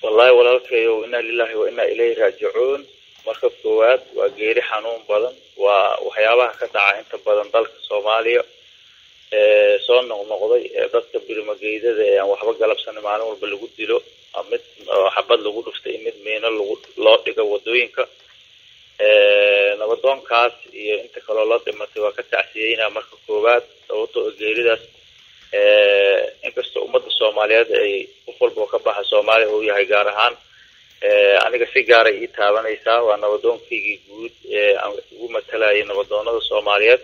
wallahi walaalkayo inaa lilahi wa inaa ilayhi raajicuun marka koowaad waa geeri xanuun badan waa waxyaabaha ka dhaca inta badan dalka soomaaliya ee soo noqnoqday ee dadka birmageydada ee aan waxba galabsanin maalin walba lagu dilo mid xabad lagu dhuftay mid miino lagu loo dhigo wadooyinka nabadoonkaas iyo inta kaloo loo dhimatay waa ka tacsiyeynaa marka koowaad sababto oo geeridaas inkastoo ummadda soomaaliyeed ay qof walba oo ka baxa soomaaliya uu yahay gaar ahaan aniga si gaaray ii taabanaysaa waa nabadoonkaygii guud ee aan ugu matalayay nabadoonada soomaaliyeed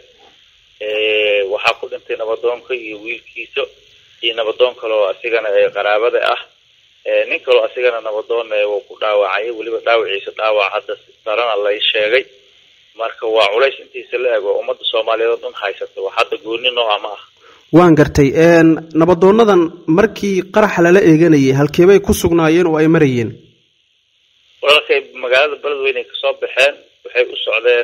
waxaa ku dhintay nabadoonka iyo wiilkiisa iyo nabadoon kaloo asigana ee qaraabada ah nin kaloo asigana nabadoon wuu ku dhaawacay weliba dhaawaciisa dhaawac hadda darana lay sheegay marka waa culays intiisa la ego ummadda soomaaliyeed oo dhan haysata wax hadda gooni nooca ma ah waan gartay nabadoonadan markii qaraxa lala eeganayay halkeebay ku sugnaayeen oo ay marayeen walaalkay magaalada beledweyne ay kasoo baxeen waxay u socdeen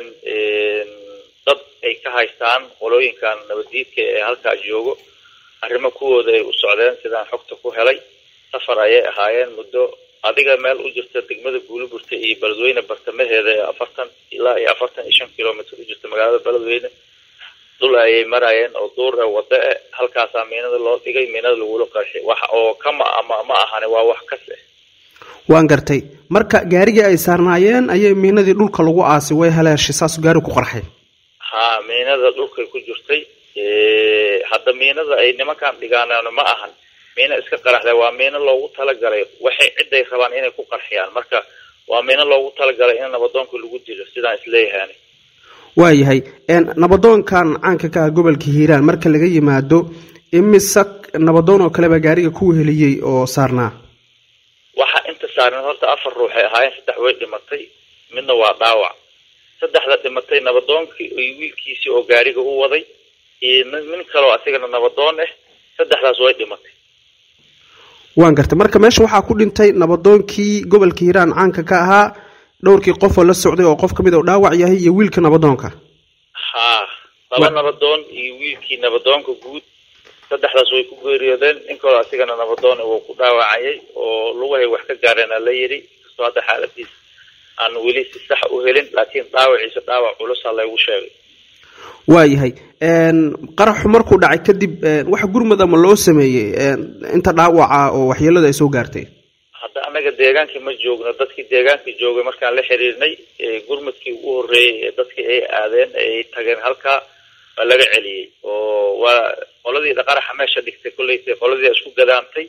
dad ay ka haystaan qolooyinkan nabadiidka ee halkaa joogo arrimo kuwooda ay u socdeen sidaan xogta ku helay safar ayay ahaayeen muddo adiga meel u jirta degmada guuliburta iyo beledweyne bartamaheeda ee afartan ilaa iyo afartan iyo shan kilomitr u jirta magaalada beledweyne dul ayay marayeen oo duur e wada e halkaasaa miinada loo dhigay miinada lagula qarxi wax oo kama ama ma ahani waa wax kas eh waan gartay marka gaarigii ay saarnaayeen ayay miinadii dhulka lagu aasay way haleeshay saasuu gaari ku qarxay ha miinada dhulkay ku jirtay hadda miinada ay nimankan dhigaaneen ma ahan miino iska qaraxda waa miino loogu talagalay waxay ciday rabaan inay ku qarxiyaan marka waa miino loogu talagalay in nabadoonka lagu dilo sidaan isleeyahaan waayahay nabadoonkan caanka ka ah gobolka hiiraan marka laga yimaado imise nabadoon oo kaleba gaariga ku weheliyey oo saarnaa waxa inta saarneen horta afar ruuxay ahaayeen saddex way dhimatay midna waa dhaawac saddexda dhimatay nabadoonkii iyo wiilkiisii oo gaariga u waday iyo nin kaloo asigana nabadoon ah saddexdaas way dhimatay waan gartay marka meesha waxaa ku dhintay nabadoonkii gobolka hiiraan caanka ka ahaa dhowrkii qofoo la socday oo qof kamid oo dhaawac yahay iyo wiilka nabadoonka ha laba nabadoon iyo wiilkii nabadoonka guud saddexdaas way ku geeriyoodeen nin kaloo asigana nabadoon wuu ku dhaawacayay oo lugahay wax ka gaareen la yidhi kastoo hadda xaaladiis aan weli si sax u helin laakiin dhaawaciisa dhaawac culusa laygu sheegay waayahay qaraxu markuu dhacay kadib wax gurmad ama loo sameeyey inta dhaawaca oo waxyeelada ay soo gaartay hadda anaga deegaankii ma joogno dadkii deegaankii joogay markaan la xiriirnay gurmadkii ugu horreeyey ee dadkii ay aadeen ay tageen halkaa waa laga celiyey oo waa qoladii dhaqaraxa meesha dhigtay kollaytay qoladii isku gadaantay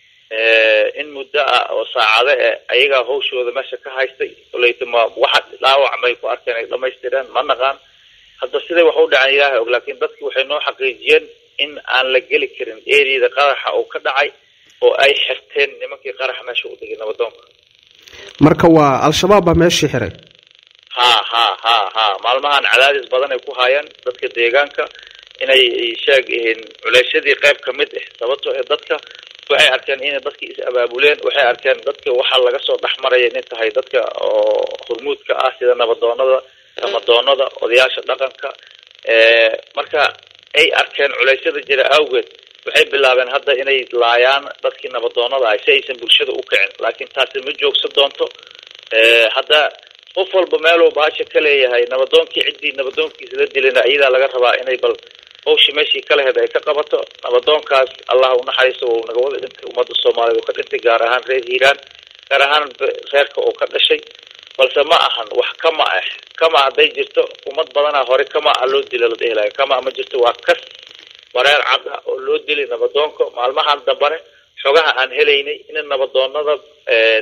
in muddo ah oo saacado eh ayagaa hawshooda meesha ka haystay kollayta ma waxa dhaawac may ku arkeen ay dhamaystireen ma naqaan hadda siday wax u dhaceen ilaahay og laakiin dadki waxay noo xaqiijiyeen in aan la geli karin eriyada qaraxa uu ka dhacay oo ay xirteen nimankii qaraxa meesha u dhigay nabadoonka marka waa al-shabaab baa meeshii xiray ha ha ha ha maalmahan cadaadis badan ay ku haayeen dadka deegaanka inay sheeg yihiin culeysyadii qayb ka mid ah sababtoo ee dadka waxay arkeen inay dadkii is abaabuleen waxay arkeen dadka waxaa laga soo dhex maraya inay tahay dadka oo hormuudka ah sida nabadoonada nabadoonada odayaasha dhaqanka marka ay arkeen culeysyada jira awgeed waxay bilaabeen hadda inay laayaan dadkii nabadoonada ah si aysan bulshada u kicin laakiin taasi ma joogsan doonto hadda qof walba meeluu baasha ka leeyahay nabadoonkii ciddii nabadoonkiisa la dilina iyadaa laga rabaa inay bal hawshii meeshii ka laheyd ay ka qabato nabadoonkaas allah unaxariisto uu naga wada dhintay ummadda soomaaliyeed oo ka dhintay gaar ahaan reer hiiraan gaar ahaan reerka oo ka dhashay balse ma ahan wax kama ah kama hadday jirto ummad badanaa hore kama a loo dila la dhihilayo kama ma jirto waa kas wareer cad ah oo loo dilay nabadoonka maalmahan dambane xogaha aan helaynay in nabadoonada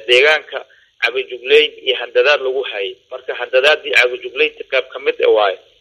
deegaanka cabajugleyn iyo handadaad lagu hayay marka handadaadii cabajugleynta qayb ka mid e waayo